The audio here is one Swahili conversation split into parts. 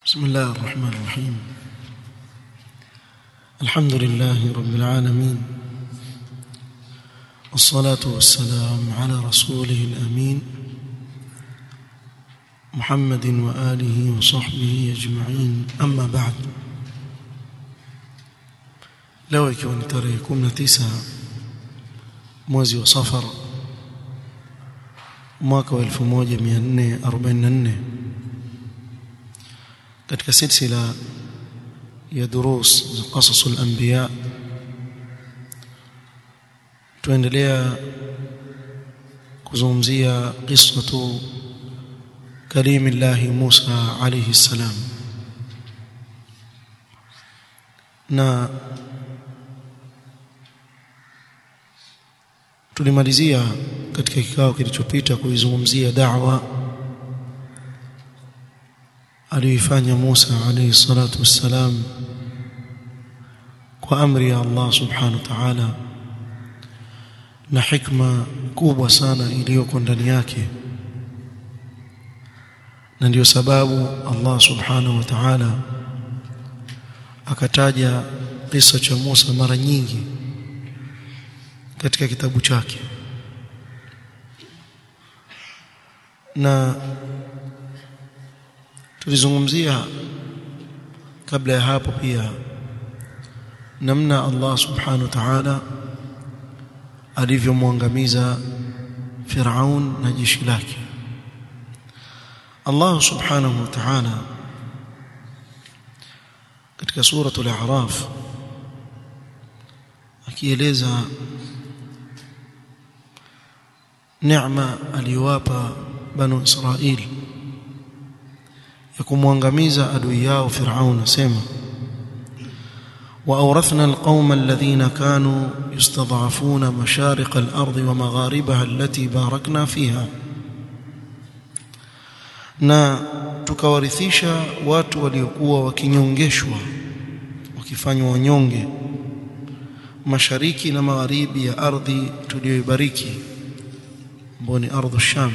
بسم الله الرحمن الرحيم الحمد لله رب العالمين والصلاة والسلام على رسوله الأمين محمد وآله وصحبه أجمعين أما بعد leo ikiwa ni tarehe 19 mwezi wa safar mwaka wa 1444 katika silsila ya durus za qasas al-anbiya tuendelea kuzungumzia qissatu كريم الله موسى عليه السلام na tulimalizia katika kikao kilichopita kuizungumzia da'wa aliyoifanya Musa alayhi salatu wassalam kwa amri ya Allah subhanahu wa ta'ala na hikma kubwa sana iliyoko ndani yake na ndiyo sababu Allah subhanahu wa ta'ala akataja kisa cha Musa mara nyingi katika kitabu chake na tulizungumzia kabla ya hapo pia namna Allah subhanahu wa ta'ala alivyomwangamiza Firaun na jeshi lake Allah subhanahu wa ta'ala katika suratul a'raf akieleza neema aliyowapa banu Israili ya kumwangamiza adui yao Firaun asema وأورثنا القوم الذين كانوا يستضعفون مشارق الأرض ومغاربها التي باركنا فيها na tukawarithisha watu waliokuwa wakinyongeshwa wakifanywa wanyonge mashariki na magharibi ya ardhi tuliyoibariki ambayo ni ardhu sham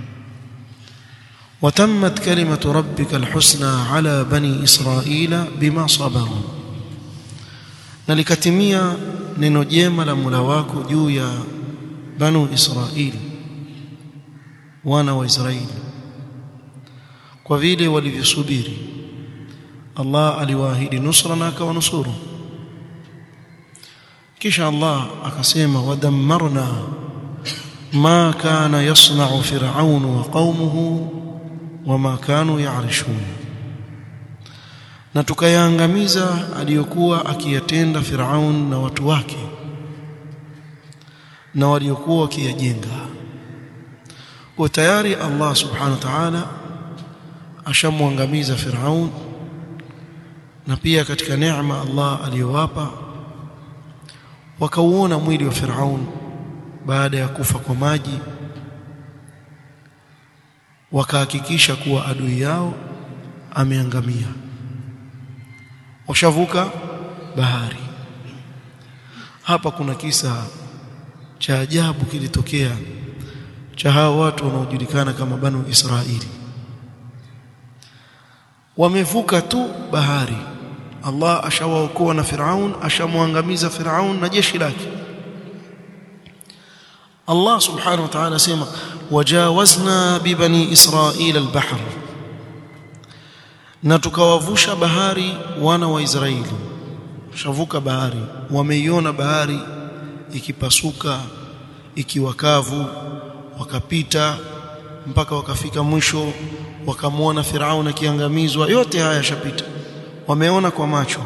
وتمت كلمة ربك الحسنى على بني إسرائيل بما صبروا نلكتميا neno jema la Mola wako juu ya banu Israili wana wa Israeli kwa vile walivyosubiri Allah aliwaahidi nusra na akawanusuru kisha Allah akasema wadammarna ma kana yasna'u fir'aun wa qaumuhu wama kanu ya'rishun na tukayaangamiza aliyokuwa akiyatenda Firaun na watu wake na waliokuwa wakiyajenga kwa tayari Allah subhanahu wa ta'ala ashamwangamiza Firaun na pia katika neema Allah aliyowapa wakauona mwili wa Firaun baada ya kufa kwa maji wakahakikisha kuwa adui yao ameangamia washavuka bahari hapa kuna kisa cha ajabu kilitokea cha hao watu wanaojulikana kama Banu Israili wamevuka tu bahari Allah ashawaokoa na Firaun ashamwangamiza Firaun na jeshi lake Allah subhanahu wa ta'ala sema wajawazna bibani israila albahr na tukawavusha bahari wana wa Israeli shavuka bahari wameiona bahari ikipasuka ikiwakavu wakapita mpaka wakafika mwisho wakamwona Firaun akiangamizwa yote haya yashapita wameona kwa macho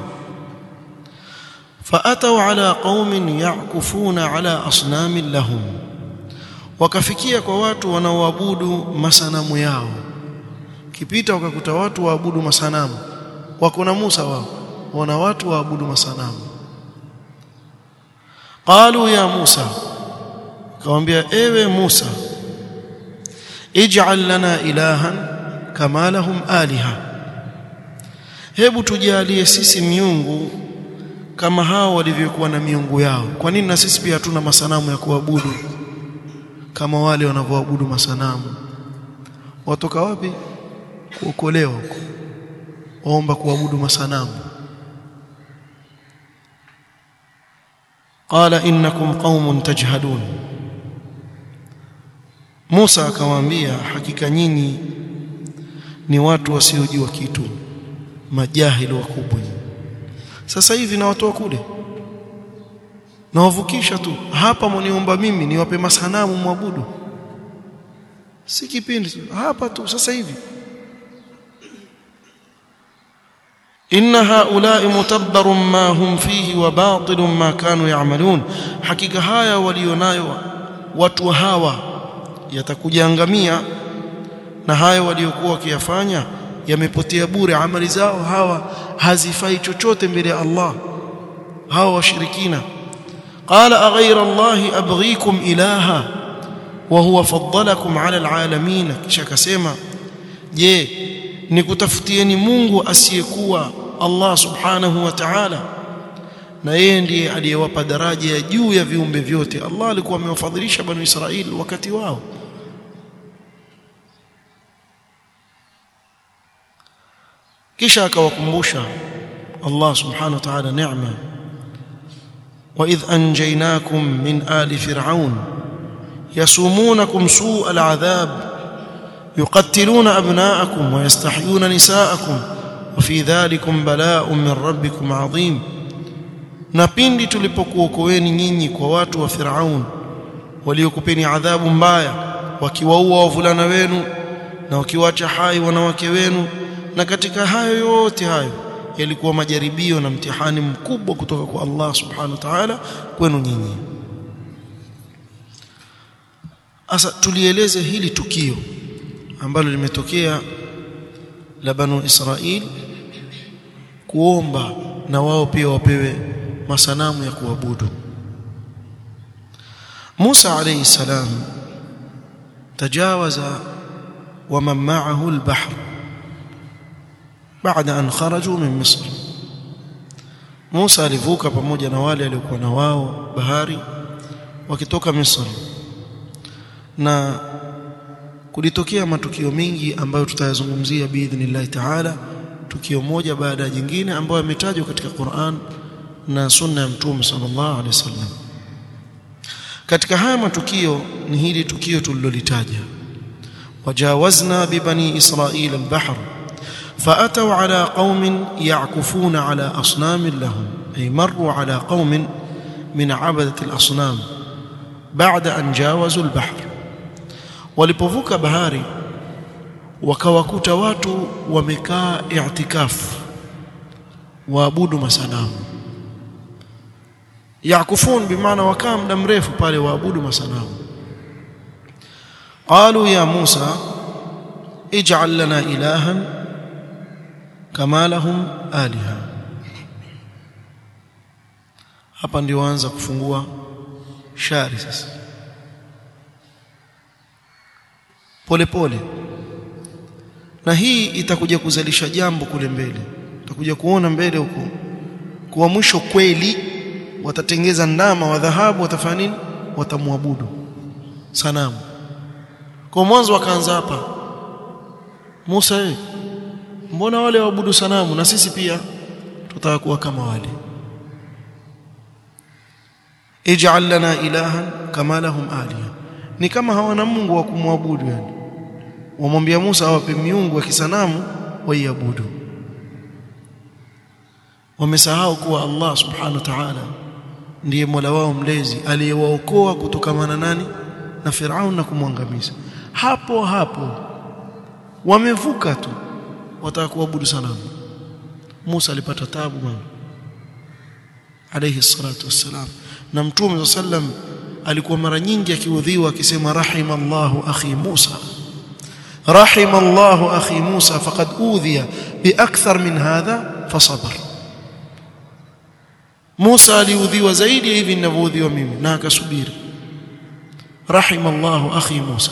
faatau ala qaumin yakufuna ala asnamin lahum wakafikia kwa watu wanaoabudu masanamu yao kipita wakakuta watu waabudu masanamu wako na Musa wao wana watu waabudu masanamu qalu ya Musa kawambia ewe Musa ij'al lana ilahan kama lahum aliha hebu tujalie sisi miungu kama hao walivyokuwa na miungu yao kwa nini na sisi pia hatuna masanamu ya kuabudu kama wale wanavyoabudu masanamu watoka wapi kuokolewa huko waomba kuabudu masanamu qala innakum qaumun tajhadun Musa akawaambia hakika nyinyi ni watu wasiojua kitu majahili wakubwa sasa hivi na watu wa kule nawavukisha tu hapa mniomba mimi niwape masanamu mwabudu si kipindi hapa tu sasa hivi inna haula'i mutabbarun ma hum fihi wa batilun ma kanu ya'malun hakika haya walionayo watu hawa yatakujaangamia na hayo waliokuwa wakiyafanya yamepotea bure amali zao hawa hazifai chochote mbele ya Allah hawa washirikina qala aghayra Allah abghikum ilaha wa huwa faddalakum ala alalamin kisha akasema je nikutafutieni Mungu asiyekuwa Allah subhanahu wa ta'ala na yeye ndiye aliyewapa daraja ya juu ya viumbe vyote Allah alikuwa amewafadhilisha banu Israili wakati wao kisha akawakumbusha Allah subhanahu wa ta'ala neema وإذ أنجيناكم من آل فرعون يسومونكم سوء العذاب يقتلون أبناءكم ويستحيون نساءكم وفي ذلكم بلاء من ربكم عظيم na pindi tulipokuokoeni nyinyi kwa watu wa Firaun waliokupeni adhabu mbaya wakiwaua wavulana wenu na wakiwacha hai wanawake wenu na katika hayo yote hayo yalikuwa majaribio na mtihani mkubwa kutoka kwa Allah subhanahu wa ta'ala kwenu nyinyi asa tulieleze hili tukio ambalo limetokea la banu Israil kuomba na wao pia wapewe masanamu ya kuabudu Musa alayhi salam tajawaza wa man ma'ahu al-bahr baada an kharaju min Misr Musa alivuka pamoja na wale waliokuwa na wao bahari wakitoka Misri na kulitokea matukio mengi ambayo tutayazungumzia biidhnillah taala tukio moja baada ya jingine ambayo yametajwa katika Qur'an na sunna ya Mtume sallallahu alaihi wasallam katika haya matukio ni hili tukio tulilolitaja wajawazna bibani israila albahr فأتوا على قوم يعكفون على أصنام لهم أي مروا على قوم من عبدة الأصنام بعد أن جاوزوا البحر walipovuka bahari wakawakuta watu wamekaa i'tikafu waabudu masanamu yakufun bimaana wakaa muda mrefu pale waabudu masanamu qalu ya Musa ij'al lana ilahan kama lahum aliha hapa ndio waanza kufungua shari sasa polepole na hii itakuja kuzalisha jambo kule mbele utakuja kuona mbele huko kwa mwisho kweli watatengeza ndama wa dhahabu watafanya nini watamwabudu sanamu kwa mwanzo wakaanza hapa Musa wewe mbona wale waabudu sanamu na sisi pia tutaka kuwa kama wale ij'al lana ilahan kama lahum aliha ni kama hawana Mungu wa kumwabudu yani wamwambia Musa awape miungu ya kisanamu waiabudu wamesahau kuwa Allah subhanahu wa ta'ala ndiye Mola wao mlezi aliyewaokoa kutokamana nani na Firaun na kumwangamiza hapo hapo wamevuka tu wataka kuabudu sanamu Musa alipata tabu bwana alayhi salatu wassalam na mtume sallam alikuwa mara nyingi akiudhiwa akisema rahimallahu akhi Musa rahimallahu akhi Musa faqad udhiya biakthar min hadha fasabar Musa aliudhiwa zaidi ya hivi ninavyoudhiwa mimi na akasubiri rahimallahu akhi Musa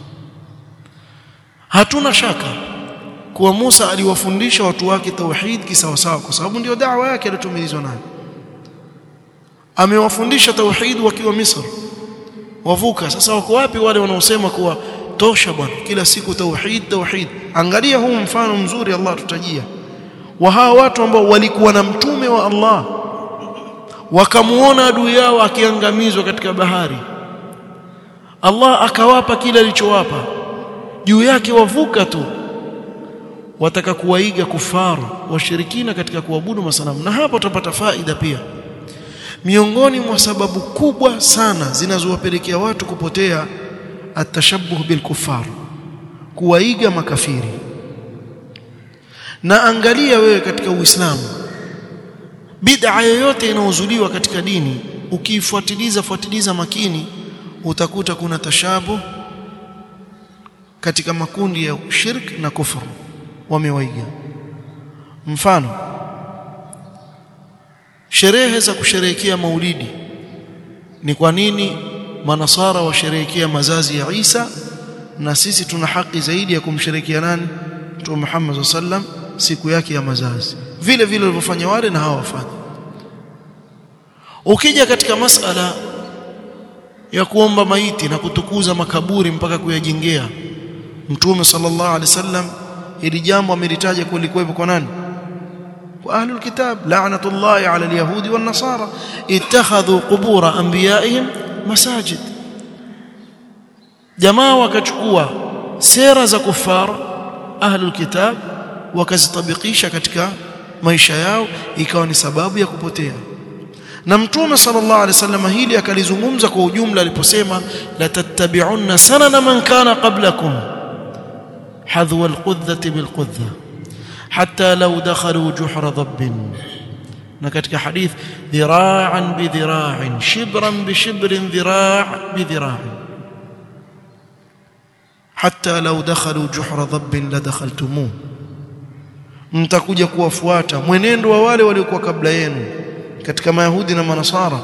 hatuna shaka kuwa Musa aliwafundisha watu wake tauhid kisawasawa kwa sababu ndio da'wa yake aliyotumilizwa nayo amewafundisha tauhid wakiwa Misri wavuka sasa wako wapi wale wanaosema kuwa tosha bwana kila siku tauhid tauhid angalia huu mfano mzuri Allah tutajia wa hawa watu ambao walikuwa na mtume wa Allah wakamuona adui yao akiangamizwa katika bahari Allah akawapa kile alichowapa juu yake wavuka tu wataka kuwaiga kufaru washirikina katika kuabudu masanamu na hapa utapata faida pia miongoni mwa sababu kubwa sana zinazowapelekea watu kupotea atashabuh bilkufar kuwaiga makafiri na angalia wewe katika Uislamu bid'a yoyote inayozuliwa katika dini ukiifuatiliza fuatiliza makini utakuta kuna tashabuh katika makundi ya shirk na kufuru wamewaiga mfano sherehe za kusherehekea maulidi ni kwa nini manasara washerehekea mazazi ya Isa na sisi tuna haki zaidi ya kumsherehekea nani Mtume Muhammad sallam siku yake ya mazazi vile vile walivyofanya wale na hawa wafanya ukija katika masala ya kuomba maiti na kutukuza makaburi mpaka kuyajengea Mtume sallallahu alaihi wasallam ili jambo amelitaja kulikuwepo kwa nani kwa ahlul kitab la'natullahi 'ala al-yahudi wan-nasara ittakhadhu qubur anbiya'ihim masajid jamaa wakachukua sera za kufar ahlul kitab wakazitabikisha katika maisha yao ikawa ni sababu ya kupotea na mtume sallallahu alaihi wasallam hili akalizungumza kwa ujumla aliposema la tattabi'unna sanana man kana qablakum حذو القذة بالقذة حتى لو دخلوا جحر ضب نكتك حديث ذراعا بذراع شبرا بشبر ذراع بذراع حتى لو دخلوا جحر ضب لدخلتموه mtakuja kuwafuata mwenendo wa wale waliokuwa kabla yenu katika mayahudi na manasara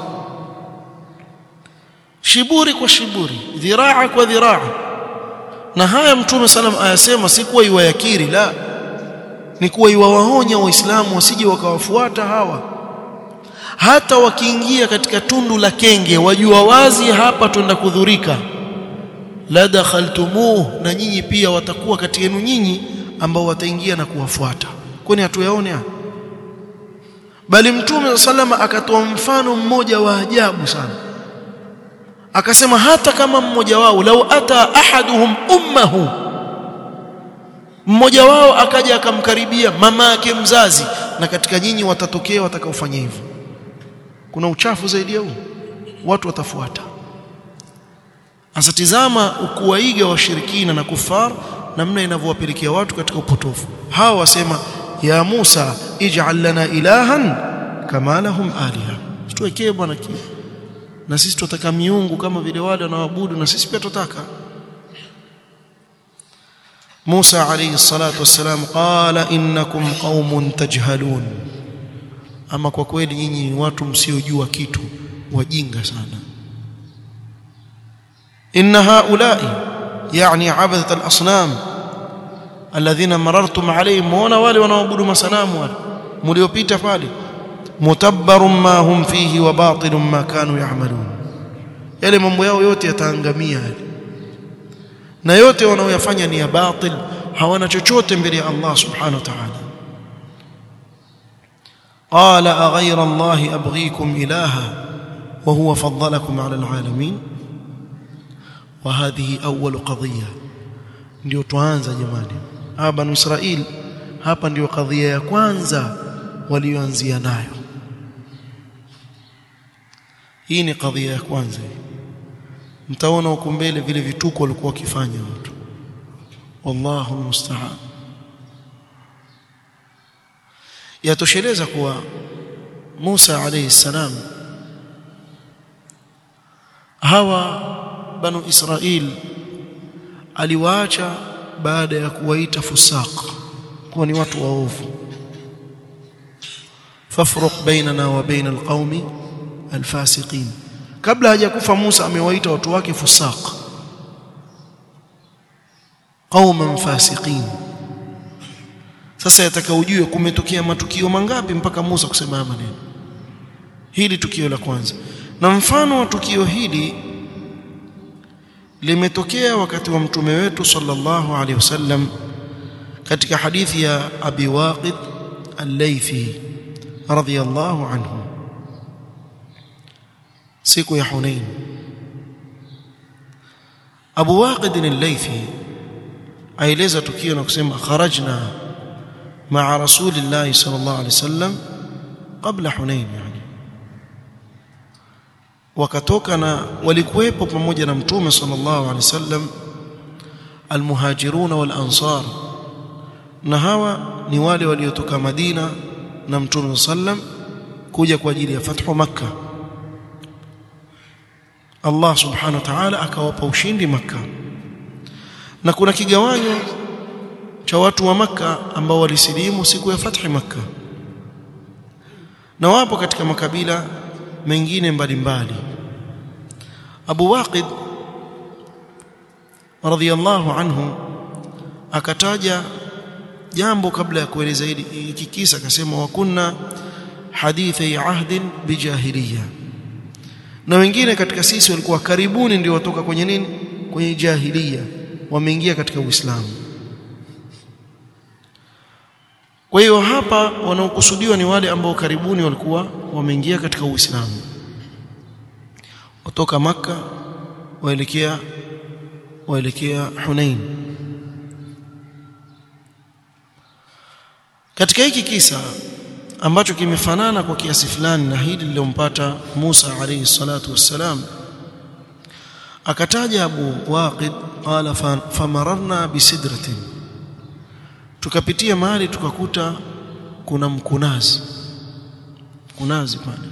shiburi kwa shiburi dhiraa kwa dhiraa na haya mtume salam ayasema si kuwa iwayakiri la ni kuwa iwawaonya waislamu wasije wakawafuata hawa hata wakiingia katika tundu la kenge wajua wazi hapa twenda kudhurika la dakhaltumuh na nyinyi pia watakuwa kati yenu nyinyi ambao wataingia na kuwafuata kwani hatuyaone haya bali mtume salama akatoa mfano mmoja wa ajabu sana akasema hata kama mmoja wao lau ata ahaduhum ummahu mmoja wao akaja akamkaribia mama yake mzazi na katika nyinyi watatokea watakaofanya hivyo kuna uchafu zaidi ya huu watu watafuata asatizama ukuwaiga washirikina na kufar namna inavyowapelekea watu katika upotofu hawa wasema ya Musa ij'al lana ilahan kama lahum aliha tuwekee bwana kitu na sisi tunataka miungu kama vile wale wanaoabudu na sisi pia tunataka Musa alayhi salatu wassalam qala innakum qaumun tajhalun ama kwa kweli nyinyi watu msiojua kitu wajinga sana inna haula'i yani abadat al-asnam alladhina marartum alayhim wana wale wanaoabudu masanamu wale mliopita pale mutabbarun ma hum fihi wa batilun ma kanu ya'malun yale mambo yao yote yataangamia yale na yote wanaoyafanya ni ya batil hawana chochote mbele ya Allah subhanahu wa ta'ala qala aghayra Allah abghikum ilaha wa huwa faddalakum ala alalamin wa hadhihi awwal qadhiya ndio tuanza jamani hapa banu Israil hapa ndio kadhia ya kwanza walioanzia nayo hii ni kadhia ya kwanza mtaona huko mbele vile vituko walikuwa wakifanya watu wallahu musta'an yatosheleza kuwa Musa alayhi salam hawa banu Israil aliwaacha baada ya kuwaita fusaq kuwa ni watu waovu fafruq bainana wa baina alqaumi alfasiqin kabla hajakufa Musa amewaita watu wake fusaq qauman fasiqin sasa yataka ujue kumetokea matukio mangapi mpaka Musa kusema maneno hili tukio la kwanza na mfano wa tukio hili limetokea wakati wa mtume wetu sallallahu alaihi wasallam katika hadithi ya Abi Waqid al-Laythi radhiyallahu anhu siku ya Hunain Abu Waqid al-Laythi aeleza tukio na kusema kharajna ma'a Rasulillah sallallahu alayhi wasallam kabla Hunain yani wakatoka na walikuwepo pamoja na mtume sallallahu alayhi wasallam almuhajirun wal ansar na hawa ni wale waliotoka Madina na mtume sallam kuja kwa ajili ya fathu makkah Allah subhanahu wa ta'ala akawapa ushindi maka na kuna kigawanyo cha watu wa maka ambao walisilimu siku ya fathi maka na wapo katika makabila mengine mbalimbali Abu Waqid radhiyallahu anhu akataja jambo kabla ya kueleza hiki kisa akasema wa kunna hadithi ahdin bijahiliyah na wengine katika sisi walikuwa karibuni ndio watoka kwenye nini kwenye jahiliya wameingia katika Uislamu kwa hiyo hapa wanaokusudiwa ni wale ambao karibuni walikuwa wameingia katika Uislamu kutoka maka waelekea waelekea Hunain katika hiki kisa ambacho kimefanana kwa kiasi fulani na hili lilompata Musa alayhi salatu wassalam akataja Abu Waqid qala famararna bisidratin tukapitia mahali tukakuta kuna mkunazi mkunazi pale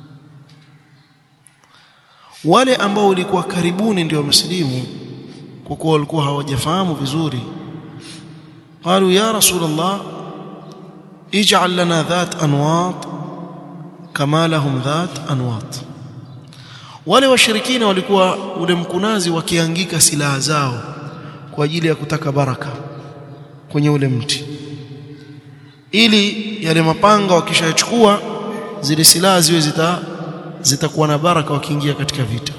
wale ambao walikuwa karibuni ndio wamesilimu kwa kuwa walikuwa hawajafahamu vizuri qalu ya rasulullah ij'al lana dhat anwat kama lahum dhat anwat wale washirikina walikuwa ule mkunazi wakiangika silaha zao kwa ajili ya kutaka baraka kwenye ule mti ili yale mapanga wakishachukua zile silaha ziwe zita zitakuwa na baraka wakiingia katika vita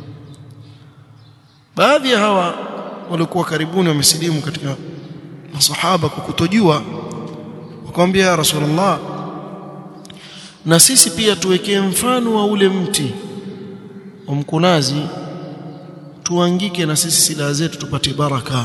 baadhi ya hawa walikuwa karibuni wamesilimu katika masahaba kwa kutojua wakamwambia ya rasulullah na sisi pia tuwekee mfano wa ule mti wa mkunazi tuangike na sisi silaha zetu tupate baraka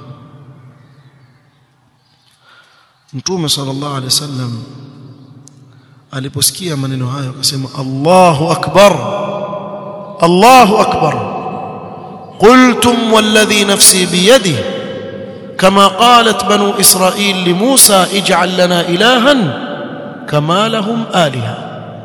Mtume sallallahu alaihi wasallam aliposikia maneno hayo akasema Allahu akbar Allahu akbar قلتم والذي نفسي بيده كما قالت بنو إسرائيل لموسى اجعل لنا إلها كما لهم آلهة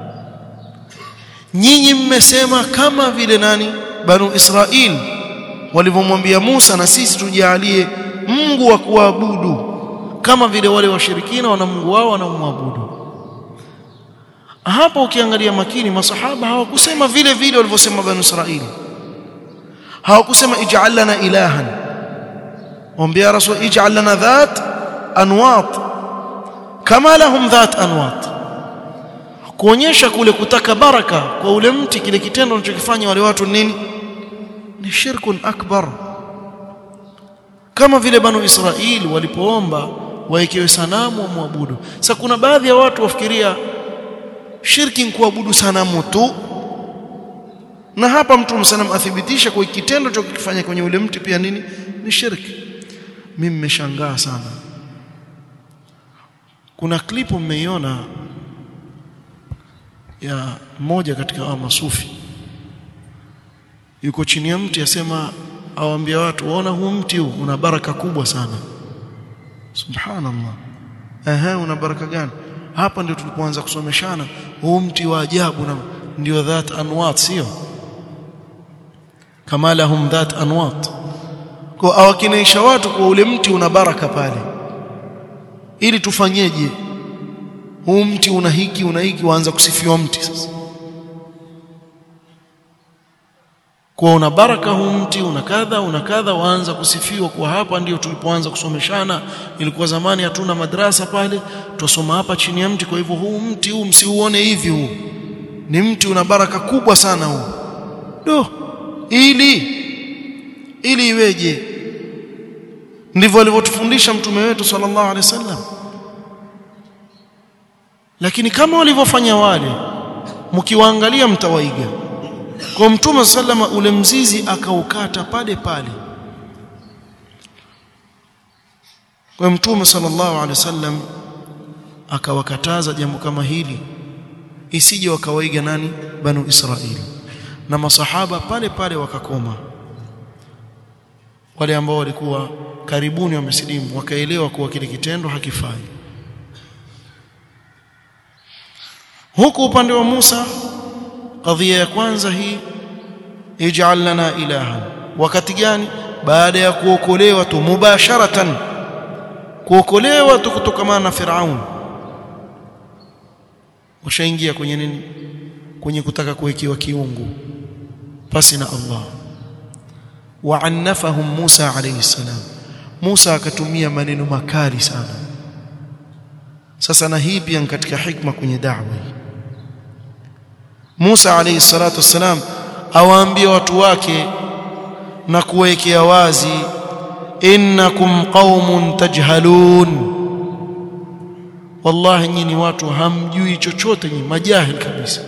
nyinyi mmesema kama vile nani banu Israil walivyomwambia Musa na sisi tujalie Mungu wa kuabudu kama vile wale washirikina wana Mungu wao wanaomwabudu hapo ukiangalia makini masahaba hawakusema vile vile walivyosema banu Israil hawakusema ij'al lana ilahan wambia rasul ij'al lana dhat anwat kama lahum dhat anwat kuonyesha kule kutaka baraka kwa ule mti kile kitendo wanachokifanya wale watu nini ni shirkun akbar kama vile banu Israili walipoomba wawekewe sanamu wa muabudu sasa kuna baadhi ya watu wafikiria shirki ni kuabudu sanamu tu na hapa mtume sana athibitisha kwa kitendo cha kukifanya kwenye ule mti pia nini ni shirki mimi nimeshangaa sana kuna klipu mmeiona ya mmoja katika hawa masufi yuko chini ya mti asema awaambia watu waona huu mti huu una baraka kubwa sana subhanallah ehe una baraka gani hapa ndio tulipoanza kusomeshana huu mti wa ajabu na ndio dhat anwat sio kama lahum dhat anwat kwa awakinaisha watu kwa ule mti una baraka pale ili tufanyeje huu mti una hiki una hiki waanza kusifiwa mti sasa kwa una baraka huu mti una kadha una kadha waanza kusifiwa kwa hapa ndio tulipoanza kusomeshana ilikuwa zamani hatuna madrasa pale tusoma hapa chini ya mti kwa hivyo huu mti huu msiuone hivi huu ni mti una baraka kubwa sana huu do ili ili iweje ndivyo alivyotufundisha mtume wetu sallallahu alaihi wasallam lakini kama walivyofanya wale mkiwaangalia mtawaiga kwa mtume sallama ule mzizi akaukata pale pale kwa mtume sallallahu alaihi wasallam akawakataza jambo kama hili isije wakawaiga nani banu israeli na masahaba pale pale wakakoma wale ambao walikuwa karibuni wamesilimu wakaelewa kuwa kile kitendo hakifai huku upande wa Musa kadhia ya kwanza hii ij'al lana ilahan wakati gani baada ya kuokolewa tu mubasharatan kuokolewa tu kutokana na Firaun ushaingia kwenye nini kwenye kutaka kuwekewa kiungu pasi na Allah waannafahum Musa alayhi salam Musa akatumia maneno makali sana sasa na hii pia katika hikma kwenye da'wa Musa alayhi salatu wassalam awaambia watu wake na kuwekea wazi innakum qaumun tajhalun wallahi nyinyi watu hamjui chochote nyinyi majahil kabisa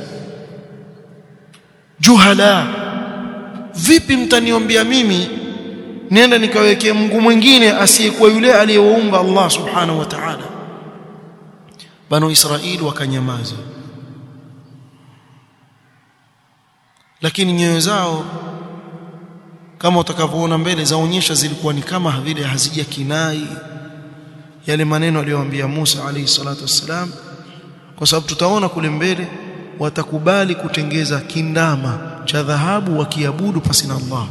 juhala vipi mtaniombia mimi nienda nikawekea Mungu mwingine asiyekuwa yule aliyewaumba Allah subhanahu wa ta'ala banu Israili wakanyamaza lakini nyoyo zao kama utakavyoona mbele zaonyesha zilikuwa ni kama vile hazija kinai yale maneno aliyowaambia Musa alayhi salatu wassalam kwa sababu tutaona kule mbele watakubali kutengeza kindama cha dhahabu wakiabudu pasi na Allah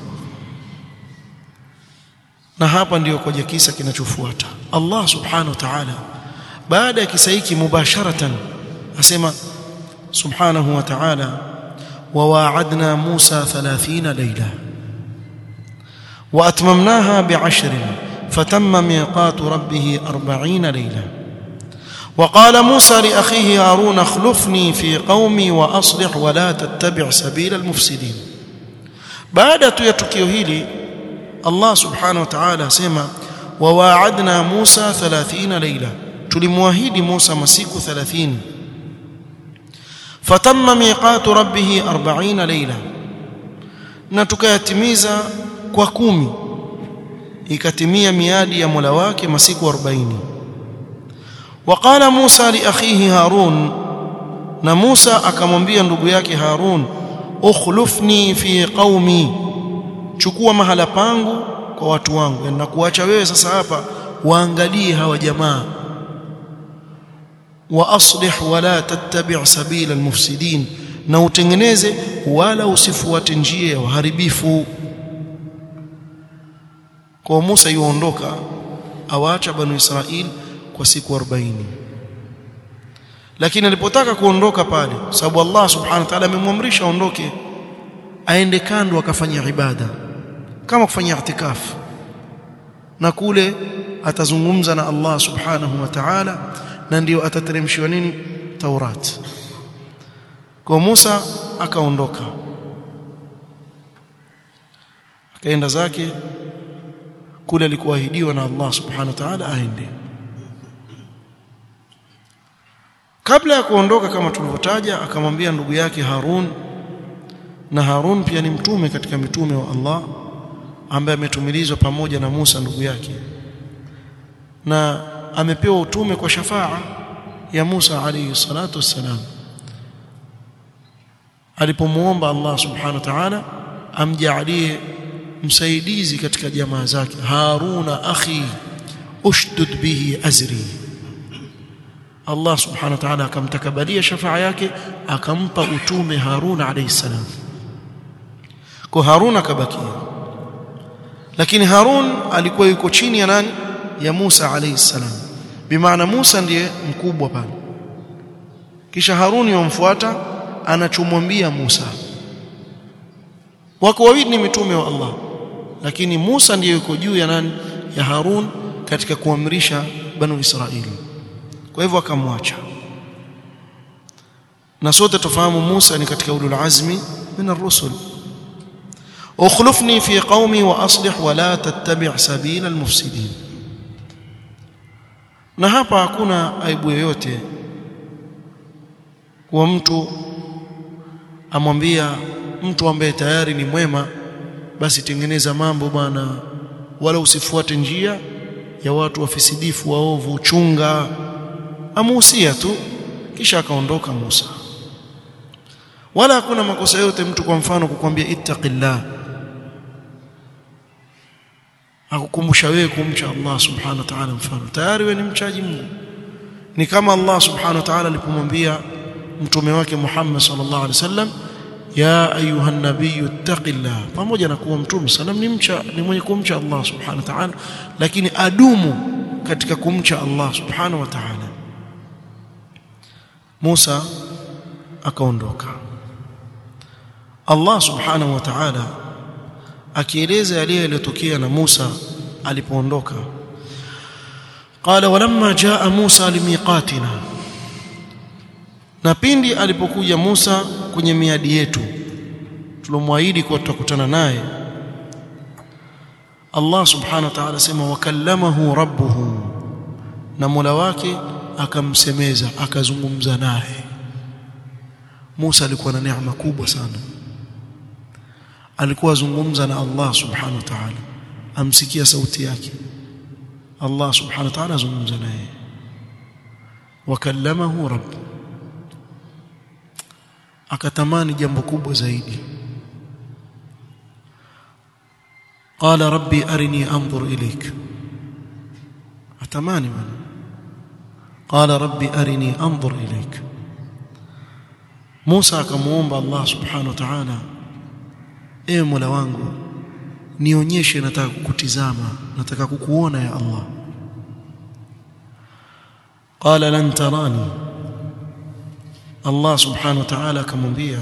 na hapa ndiyo koja kisa kinachofuata Allah subhanahu wa ta'ala baada ya kisa hiki mubasharatan asema subhanahu wa ta'ala وواعدنا موسى ثلاثين ليلة وأتممناها بعشر فتم ميقات ربه أربعين ليلة وقال موسى لأخيه هارون اخلفني في قومي وأصلح ولا تتبع سبيل المفسدين بعد يتكيو هيلي الله سبحانه وتعالى سيما وواعدنا موسى ثلاثين ليلة تلمواهيد موسى مسيك ثلاثين fatamma miqatu rabbih 40 layla na tukayatimiza kwa kumi ikatimia miadi ya Mola wake masiku 40 waqala Musa li akhihi Harun na Musa akamwambia ndugu yake Harun ukhlufni fi qaumi chukua mahala pangu kwa watu wangu na kuacha wewe sasa hapa waangalie hawa jamaa واصلح ولا تتبع سبيل المفسدين na utengeneze wala usifuate njia ya waharibifu kwa Musa yuondoka awaacha banu Israil kwa siku 40 lakini alipotaka kuondoka pale sababu Allah subhanahu wa ta'ala amemwamrisha aondoke aende kando akafanya ibada kama kufanya i'tikaf na kule atazungumza na Allah subhanahu wa ta'ala na ndio atateremshiwa nini Taurat kwa Musa akaondoka akaenda zake kule alikuahidiwa na Allah subhanahu wa ta'ala aende kabla ya kuondoka kama tulivyotaja akamwambia ndugu yake Harun na Harun pia ni mtume katika mitume wa Allah ambaye ametumilizwa pamoja na Musa ndugu yake na amepewa utume kwa shafaa ya Musa alayhi salatu wassalam alipomuomba Allah subhanahu wa ta'ala amjalie msaidizi katika jamaa zake Haruna akhi ushdud bihi azri Allah subhanahu wa ta'ala akamtakabalia shafaa yake akampa utume Haruna alayhi salam kwa Harun akabakia lakini Harun alikuwa yuko chini ya nani ya Musa alayhi salam bimaana Musa ndiye mkubwa pale kisha Harun yomfuata anachomwambia Musa wako wawili ni mitume wa Allah lakini Musa ndiye yuko juu ya nani ya Harun katika kuamrisha banu Israili kwa hivyo akamwacha na sote tufahamu Musa ni katika ulul azmi min ar-rusul ukhlifni fi qaumi wa aslih wa la tattabi' sabila al-mufsidin na hapa hakuna aibu yoyote kwa mtu amwambia mtu ambaye tayari ni mwema basi tengeneza mambo bwana wala usifuate njia ya watu wafisidifu waovu chunga amuhusia tu kisha akaondoka Musa wala hakuna makosa yote mtu kwa mfano kukwambia ittaqillah akukumbusha wewe kumcha Allah subhanahu wa ta'ala mfano tayari wewe ni mchaji Mungu ni kama Allah subhanahu wa ta'ala alipomwambia mtume wake Muhammad sallallahu alaihi wasallam ya ayuha nabiyyu ittaqillah pamoja na kuwa mtume sallam ni mcha ni mwenye kumcha Allah subhanahu wa ta'ala lakini adumu katika kumcha Allah subhanahu wa ta'ala Musa akaondoka Allah subhanahu wa ta'ala akieleza yale yaliyotokea na Musa alipoondoka qala walamma jaa Musa limiqatina na pindi alipokuja Musa kwenye miadi yetu tulomwahidi kuwa tutakutana naye Allah subhanahu wa ta'ala sema wakallamahu rabbuhu na Mola wake akamsemeza akazungumza naye Musa alikuwa na neema kubwa sana alikuwa azungumza na Allah subhanahu wa ta'ala amsikia sauti yake Allah subhanahu wa ta'ala azungumza naye wakallamahu rabb akatamani jambo kubwa zaidi qala rabbi arini anzur ilayk atamani bwana qala rabbi arini anzur ilayk Musa akamuomba Allah subhanahu wa ta'ala ewe Mola wangu nionyeshe nataka kukutizama nataka kukuona ya Allah qala lan tarani Allah subhanahu wa ta'ala akamwambia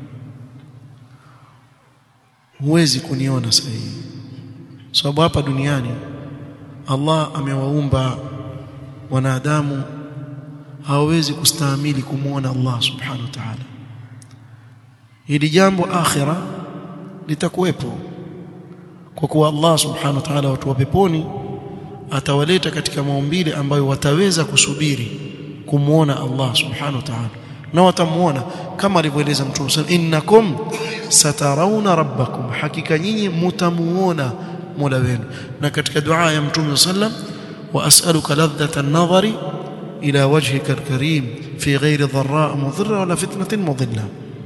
huwezi kuniona sahihi sababu hapa duniani Allah amewaumba wanadamu hawawezi kustahimili kumuona Allah subhanahu wa ta'ala hili jambo akhira litakuwepo kwa kuwa Allah subhanahu wa ta'ala watu wa peponi atawaleta katika maumbile ambayo wataweza kusubiri kumuona Allah subhanahu wa ta'ala na watamuona kama alivyoeleza Mtume sallallahu innakum satarawna rabbakum hakika nyinyi mtamuona Mola wenu na katika dua ya Mtume sallam wa as'aluka ladhata an-nadhari ila wajhika al-karim fi ghairi dharra mudhirra wala fitnatin mudilla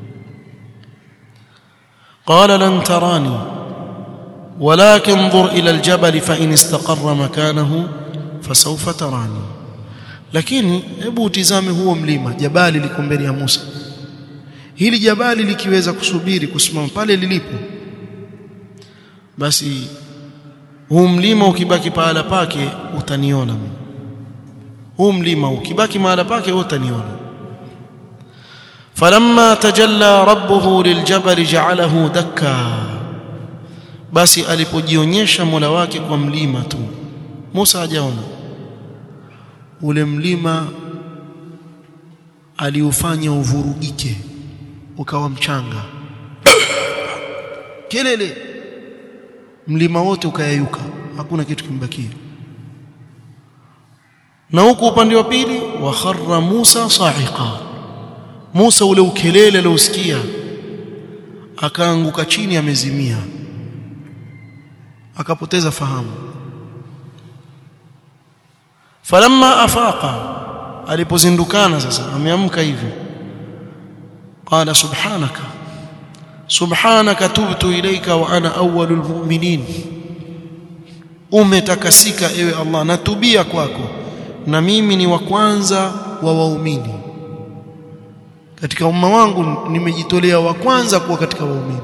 qala lan tarani ولكن انظر إلى الجبل فإن استقر مكانه فسوف تراني lakini hebu utizame huo mlima jabali liko mbele ya Musa hili jabali likiweza kusubiri kusimama pale lilipo basi huu mlima ukibaki pahala pake utaniona mimi huu mlima ukibaki mahala pake utaniona falamma tajalla rabbuhu liljabali ja'alahu dakka basi alipojionyesha Mola wake kwa mlima tu Musa hajaona ule mlima aliufanya uvurugike ukawa mchanga kelele mlima wote ukayayuka hakuna kitu kimbakia na huku upande wa pili wa kharra Musa sa'iqa Musa ule ukelele aliosikia akaanguka chini amezimia akapoteza fahamu falamma afaqa alipozindukana sasa ameamka hivi qala subhanaka subhanaka tubtu ilayka wa ana awwalul mu'minin umetakasika ewe Allah natubia kwako na mimi ni wa kwanza wa waumini katika umma wangu nimejitolea wa kwanza kuwa katika waumini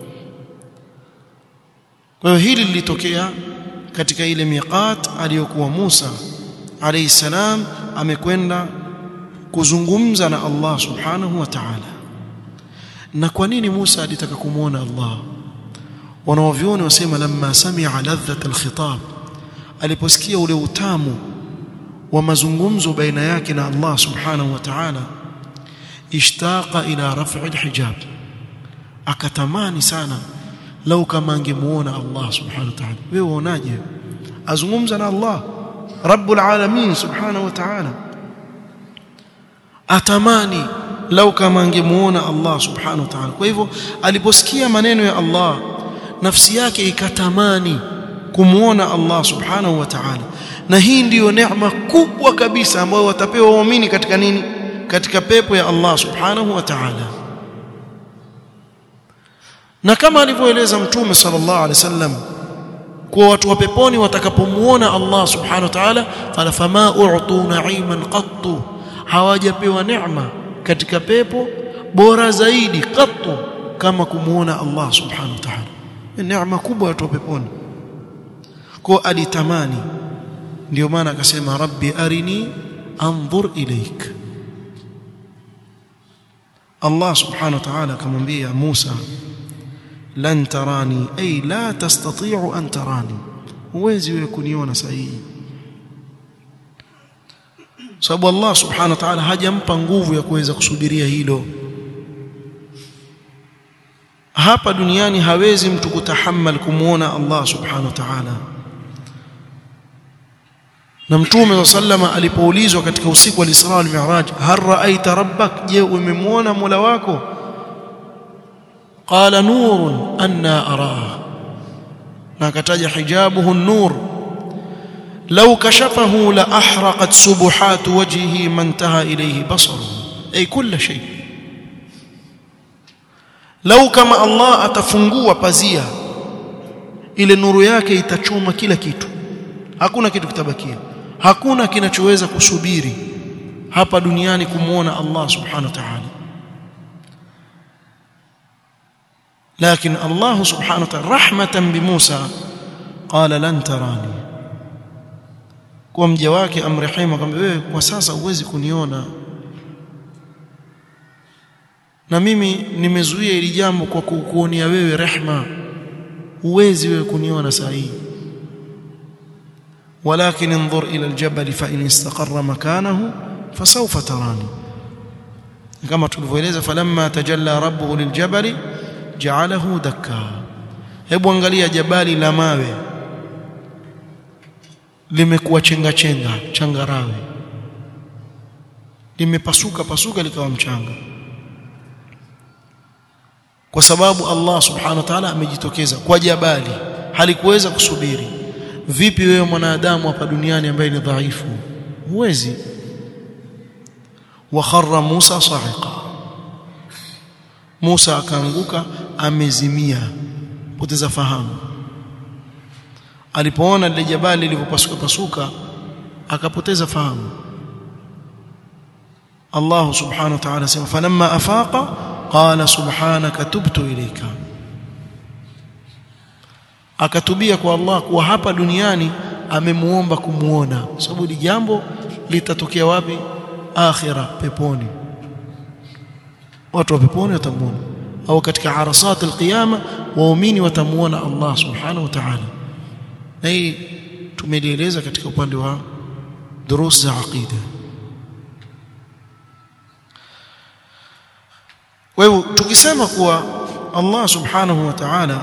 kwa hiyo hili lilitokea katika ile miqat aliyokuwa Musa alayhi salam amekwenda kuzungumza na Allah subhanahu wa ta'ala na kwa nini Musa alitaka kumuona Allah wanaovioni wasema lamma sami'a ladhat alkhitab aliposikia ule utamu wa mazungumzo baina yake na Allah subhanahu wa ta'ala ishtaqa ila raf'i alhijab akatamani sana lau kama angemuona Allah subhanahu wa ta'ala wewe uonaje azungumza na Allah rabbul alamin subhanahu wa ta'ala atamani lau kama angemuona Allah subhanahu wa ta'ala kwa hivyo aliposikia maneno ya Allah nafsi yake ikatamani kumuona Allah subhanahu wa ta'ala na hii ndiyo neema kubwa kabisa ambayo watapewa waumini katika nini katika pepo ya Allah subhanahu wa ta'ala na kama alivyoeleza mtume sallallahu alaihi wasallam kwa watu wa peponi watakapomuona Allah subhanahu wa ta'ala qala fama u'tu na'iman qattu hawajapewa neema katika pepo bora zaidi qattu kama kumuona Allah subhanahu wa ta'ala neema kubwa watu wa peponi kwa alitamani ndio maana akasema rabbi arini anzur ilaik Allah subhanahu wa ta'ala akamwambia Musa lan tarani ay la tastati'u an tarani huwezi wewe kuniona sahihi sababu Allah subhanahu wa ta'ala hajampa nguvu ya kuweza kusubiria hilo hapa duniani hawezi mtu kutahammal kumuona Allah subhanahu wa ta'ala na mtume sallama alipoulizwa katika usiku wa Isra wal Mi'raj hal ra'aita rabbak je umemwona Mola wako qala nurun anna araa na akataja hijabuhu an-nur law kashafahu la ahraqat subuhat wajhihi man taha ilayhi basaruhu ay kull shay law kama Allah atafungua pazia ile nuru yake itachoma kila kitu hakuna kitu kitabakia hakuna kinachoweza kusubiri hapa duniani kumuona Allah subhanahu wa ta'ala لكن الله سبحانه وتعالى رحمة بموسى قال لن تراني kwa mja wake amrehemu akamwambia wewe kwa sasa huwezi kuniona na mimi nimezuia hili jambo kwa kukuonea wewe rehma huwezi wewe kuniona saa hii ولكن انظر إلى الجبل فإن استقر مكانه فسوف تراني كما تلفوeleza فلما تجلى ربه للجبل جعله دكا hebu angalia jabali la mawe limekuwa chenga chenga changarawe limepasuka pasuka likawa mchanga kwa sababu Allah subhanahu wa ta'ala amejitokeza kwa jabali halikuweza kusubiri vipi wewe mwanadamu hapa duniani ambaye ni dhaifu huwezi wa kharra Musa sa'iqa Musa akaanguka amezimia poteza fahamu alipoona lile jabali lilivyopasuka pasuka akapoteza fahamu Allah subhanahu wa ta'ala sema falamma afaqa qala subhanaka tubtu ilayka akatubia kwa Allah kuwa hapa duniani amemuomba kumuona sababu ni jambo litatokea wapi akhira peponi watu wa peponi watamuona au katika arasat alqiyama waumini watamuona Allah subhanahu wa ta'ala na hii tumelieleza katika upande wa durus za aqida kwa hivyo tukisema kuwa Allah subhanahu wa ta'ala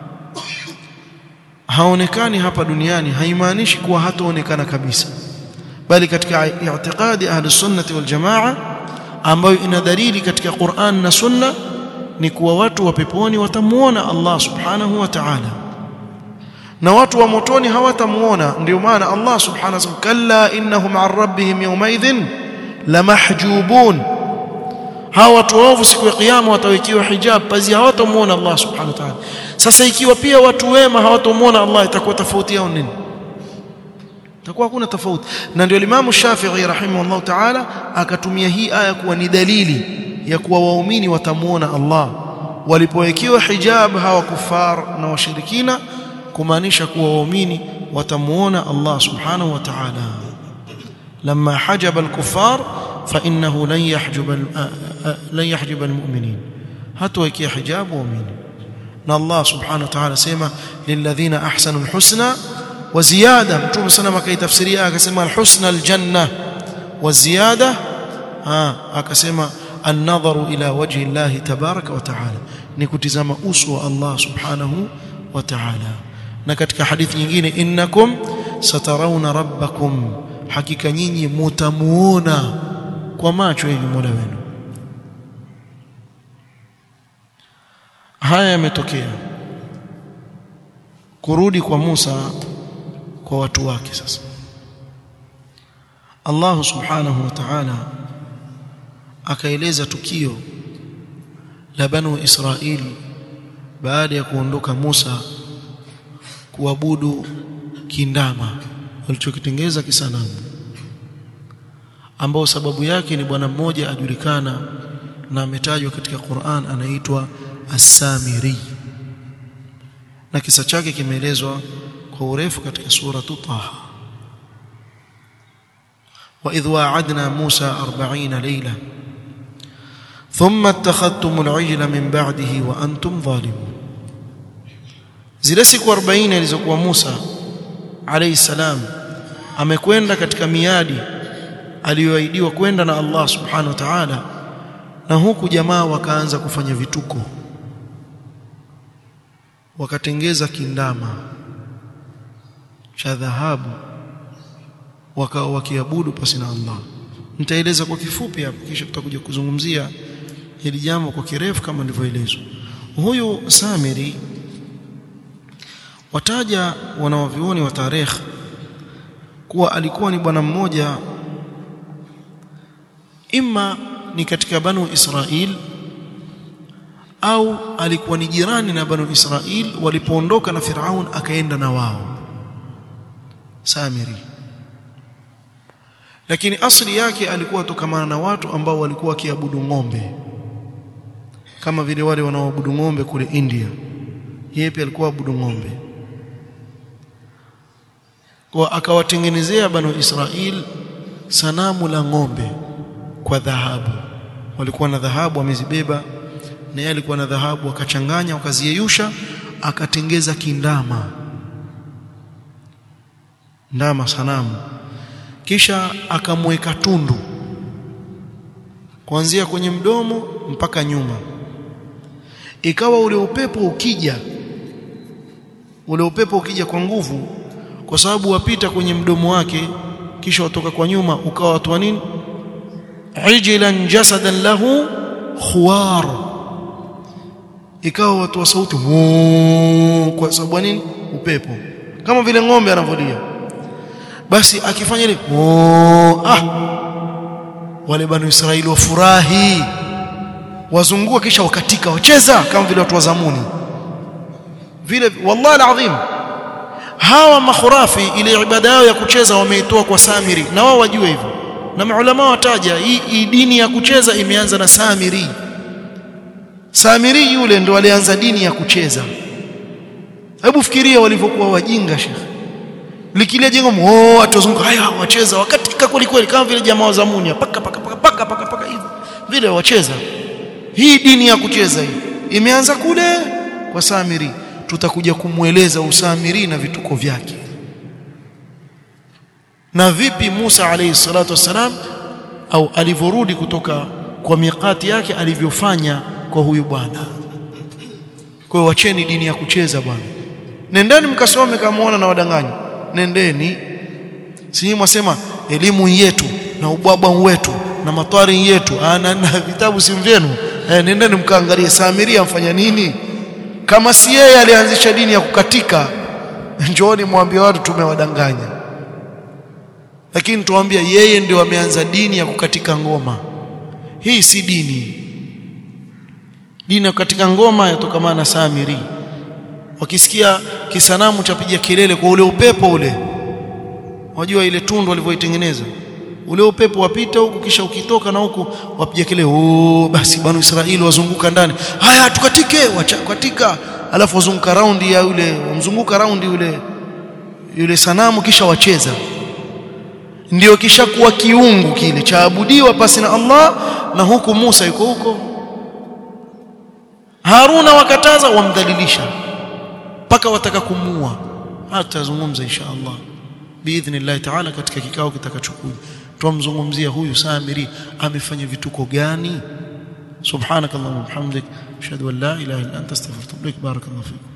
haonekani hapa duniani haimaanishi kuwa hataonekana kabisa bali katika i'tiqadi ahli sunnati wal jamaa ambayo ina dalili katika Qur'an na Sunna ni kuwa watu wa peponi watamuona Allah subhanahu wa ta'ala na watu wa motoni hawatamuona ndio maana Allah subhanahu wa ta'ala kalla innahum an rabbihim yawmaidhin lamahjubun hawa watu waovu siku ya kiyama watawekiwa hijab pazia hawatamuona Allah subhanahu wa ta'ala sasa ikiwa pia watu wema hawatamuona Allah itakuwa tofauti yao nini itakuwa hakuna tofauti na ndio Imam Shafi'i rahimahullah ta'ala akatumia hii aya kuwa ni dalili ya kuwa waumini watamuona Allah walipowekiwa hijab hawa kufar na washirikina kumaanisha kuwa waumini watamuona Allah subhanahu wa ta'ala لما حجب الكفار فإنه لن يحجب لن يحجب المؤمنين هتوكي حجاب مؤمن ان الله سبحانه وتعالى سيما للذين احسنوا الحسنى وزياده متوم سلام كاي تفسيريه akasema الحسنى الجنه والزياده ها akasema النظر الى وجه الله تبارك وتعالى ni kutizama uso wa Allah subhanahu wa ta'ala na katika hadithi nyingine innakum satarawna rabbakum hakika nyinyi mutamuona kwa macho hivi Mola wenu haya yametokea kurudi kwa Musa kwa watu wake sasa Allah subhanahu wa ta'ala akaeleza tukio la banu Israil baada ya kuondoka Musa kuabudu kindama walichokitengeza kisanamu ambao sababu yake ni bwana mmoja ajulikana na ametajwa katika Qur'an anaitwa As-Samiri na kisa chake kimeelezwa kwa urefu katika sura Taha wa idh wa'adna Musa 40 layla thumma ittakhadhtum al-'ijla min ba'dihi wa antum zalimun zile siku 40 alizokuwa Musa alayhi salam amekwenda katika miadi aliyoahidiwa kwenda na Allah subhanahu wa ta'ala na huku jamaa wakaanza kufanya vituko wakatengeza kindama cha dhahabu wakawa wakiabudu pasi na Allah nitaeleza kwa kifupi hapo kisha tutakuja kuzungumzia hili jambo kwa kirefu kama nilivyoelezwa huyu Samiri wataja wanawavioni wa tarehe kuwa alikuwa ni bwana mmoja imma ni katika banu Israil au alikuwa ni jirani na banu Israil walipoondoka na Firaun akaenda na wao Samiri lakini asili yake alikuwa tokamana na watu ambao walikuwa wakiabudu ng'ombe kama vile wale wanaoabudu ng'ombe kule India yeye pia alikuwa abudu ng'ombe kwa akawatengenezea banu Israil sanamu la ng'ombe kwa dhahabu walikuwa na dhahabu wamezibeba na yeye alikuwa na dhahabu akachanganya wakaziyeyusha akatengeza kindama ndama sanamu kisha akamweka tundu kuanzia kwenye mdomo mpaka nyuma ikawa ule upepo ukija ule upepo ukija kwa nguvu kwa sababu wapita kwenye mdomo wake kisha watoka kwa nyuma ukawa watu wa nini ijlan jasadan lahu khuwar ikawa watu wa sauti kwa sababu nini upepo kama vile ng'ombe anavolia basi akifanya ile ah wale banu Israeli wafurahi wazungua kisha wakatika wacheza kama vile watu wa zamuni vile wallahi alazim hawa makhurafi ile ibada yao ya kucheza wameitoa kwa Samiri na wao wajue hivyo na maulama wataja hii dini ya kucheza imeanza na Samiri Samiri yule ndo alianza dini ya kucheza hebu fikiria walivyokuwa wajinga shekhi likilia jengo oh atozunguka haya wacheza wakatika kweli kweli kama vile jamaa wa zamuni paka paka paka paka paka paka hivyo vile wacheza hii dini ya kucheza hii imeanza kule kwa Samiri tutakuja kumweleza usamiri na vituko vyake na vipi Musa alayhi salatu wasalam au alivyorudi kutoka kwa miqati yake alivyofanya kwa huyu bwana kwa wacheni dini ya kucheza bwana nendeni mkasome kama muona na wadanganyi nendeni si mwasema elimu yetu na ubwabwa wetu na matwari yetu na, na vitabu si vyenu eh, nendeni mkaangalie Samiria amfanya nini kama si yeye alianzisha dini ya kukatika njooni mwambie watu tumewadanganya lakini tuambia yeye ndio ameanza dini ya kukatika ngoma hii si dini dini ya kukatika ngoma yatokamana na Samiri wakisikia kisanamu chapiga kelele kwa ule upepo ule wajua ile tundu walivyoitengeneza ule upepo wapita huku kisha ukitoka na huku wapiga kelele oh basi banu Israeli wazunguka ndani haya tukatike wakatika alafu wazunguka raundi ya yule mzunguka raundi yule yule sanamu kisha wacheza ndio kisha kuwa kiungu kile chaabudiwa pasi na Allah na huku Musa yuko huko Haruna wakataza wamdhalilisha mpaka wataka kumua hatazungumza insha Allah biidhnillah taala katika kikao kitakachokuja tumzungumzia huyu Samiri amefanya vituko gani subhanakallahumma wa bihamdik ashhadu an la ilaha illa anta astaghfiruka wa atubu ilaik barakallahu fik